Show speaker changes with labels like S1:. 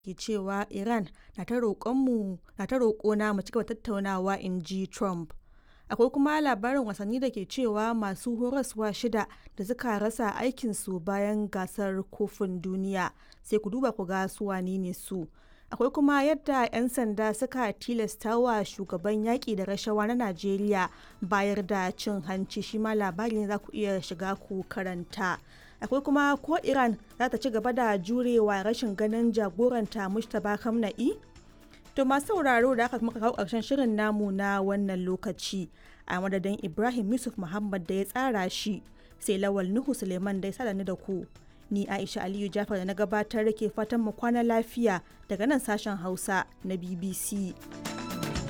S1: ke cewa Iran na ta roƙona mu cigaba tattaunawa in ji Trump. Akwai kuma labarin wasanni da ke cewa masu horaswa shida da suka rasa aikinsu bayan gasar kofin duniya sai ku duba ku ga su wane ne su. Akwai kuma yadda 'yan sanda suka tilasta wa shugaban yaƙi da rashawa na Najeriya bayar da cin hanci shi ma labari ne za ku iya shiga ku karanta. Akwai kuma ko Iran za ta ci gaba da jurewa rashin ganin jagoranta Mustapha Kamna'i? To masu sauraro da aka muka kawo ƙarshen shirin namu na wannan lokaci a madadin Ibrahim Yusuf Muhammad da ya tsara shi sai Lawal Nuhu Suleiman da ya sada ni da ku. Ni Aisha Aliyu Jafar da na gabatar ke fatan mu kwana lafiya daga nan sashen Hausa na BBC.